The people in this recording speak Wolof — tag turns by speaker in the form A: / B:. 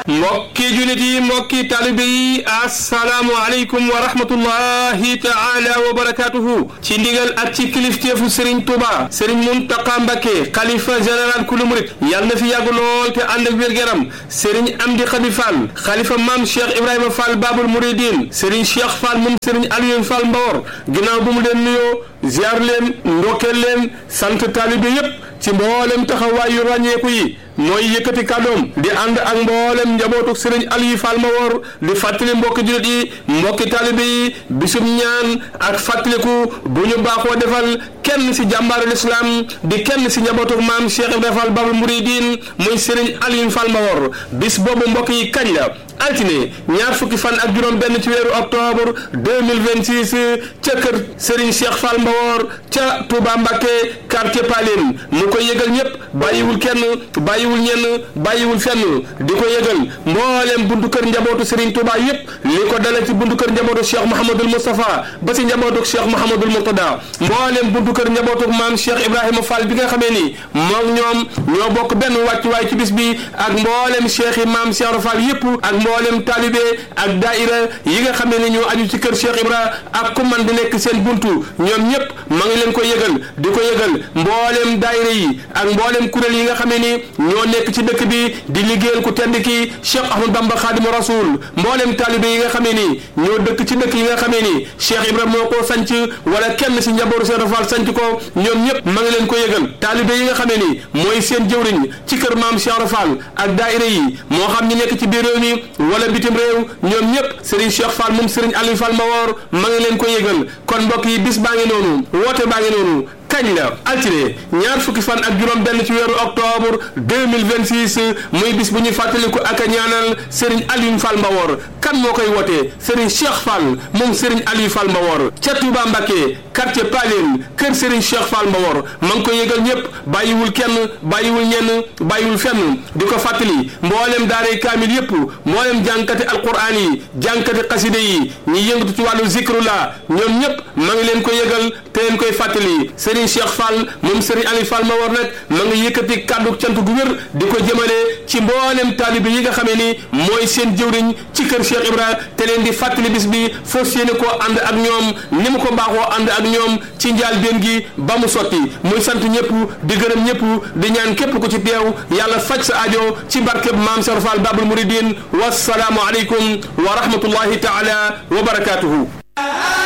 A: mbokki julit yi mbokki talibe yi assalaamu aleykum wa rahmatullahi taala wa barakatuhu ci ndigal ak ci kilifteefu Serigne Touba Serigne Mountakha Mbacké xalifa général kulu murit yàlla na fi yàgg lool te ànd ak wér-gu-yaram Serigne Amdi Khady Fall xalifa maam Cheikh Ibrahima Fall Babul Mouridine Serigne Cheikh Fall moom Serigne Aliou Fall Mbawor ginnaaw bu mu leen nuyoo ziar leen ndokkeel leen sant talibe yépp ci mboolem taxawaay yu ràññeeku yi mooy yëkkati kàddoom di ànd ak mboolem njabootu sëriñ Aliou Fall Mbawor di fàttali mbokki jullit yi mbokki taalibe yi bisum ñaan ak fàttaliku bu ñu baaxoo defal kenn si jàmbaaru lislaam di kenn si njabootu maam Cheikh Ibrahima Fall Babul Mouridine muy sëriñ Aliou Fall Mbawor bis boobu mbokk yi kañ la altine ñaar fukki fan ak juróom benn ci weeru octobre 2026 ca kër Serigne Cheikh Fall Mbawor ca Touba Mbacké quartier Paline mu koy yëgal ñëpp bàyyiwul kenn bàyyiwul ñenn bàyyiwul fenn di ko yëgal mbooleem buntu kër njabootu Serigne Touba yëpp li ko dale ci buntu kër njabootu Cheikh Mouhamadul Moustapha ba si njabootu Cheikh Mouhamadul Mourtada mbooleem buntu kër njabootu maam Cheikh Ibrahima Fall bi nga xamee ni moom ñoom ñoo bokk benn wàccuwaay ci bis bi ak mbooleem Cheikh yi maam Cheikh Fall yëpp ak mboolem taalibe ak daaira yi nga xam ne ñoo aju ci kër Cheikh Ibra ak ku man di nekk seen buntu ñoom ñëpp ma ngi leen ko yëgal di ko yëgal mboolem daaira yi ak mboolem kuréel yi nga xam ne ni ñoo nekk ci dëkk bi di liggéeyal ku tedd ki Cheikh Ahmad Bamba Khadimu Rasul mboolem taalibe yi nga xam ne ni ñoo dëkk ci dëkk yi nga xam ne ni Cheikh Ibra moo ko sanc wala kenn si njabootu Cheikh Fall sanc ko ñoom ñëpp ma ngi leen ko yëgal taalibe yi nga xam ne ni mooy seen jëwriñ ci kër maam Cheikh Fall ak daaira yi moo xam ñi nekk ci biir réew mi wala bitim réew ñoom ñëpp Serigne Cheikh Fall moom Serigne Aliou Fall Mbawor ma ngi leen ko yëgal kon mbokk yi bis baa ngi noonu woote baa ngi noonu kañ la altine ñaar fukki fan ak juróom benn ci weeru octobre 2026 muy bis bu ñuy fàttaliku ak a ñaanal Serigne Aliou Fall Mbawor kan moo koy wootee Serigne Cheikh Fall moom Serigne Aliou Fall Mbawor ca Touba Mbacké quartier Paline kër Serigne Cheikh Fall Mbawor ma ngi koy yëgal ñëpp bàyyiwul kenn bàyyiwul ñenn bàyyiwul fenn di ko fàttali mboolem daaray kaamil yëpp mboolem jànkati alquran yi jànkati xaside yi ñi yëngatu ci wàllu zikrullah ñoom ñëpp ma ngi leen ko yëgal te leen koy fàttali Serigne Cheikh Fall moom Serigne Aliou Fall Mbawor nag ma ngi yëkkati kàddu cant gu wér di ko jëmale ci mboolem taalibe yi nga xamee ni mooy seen jëwriñ ci kër Cheikh Ibra te leen di fàttali bis bi fas yéene koo ànd ak ñoom ni mu ko baaxoo ànd ak ñoom ci njaal benn gi ba mu sotti muy sant ñëpp di gërëm ñëpp di ñaan képp ku ci teew yàlla faj sa aajo ci barkeb maam Cheikh Fall Babul Mouridine wassalaamu aleykum wa rahmatullahi taala wa barakatuhu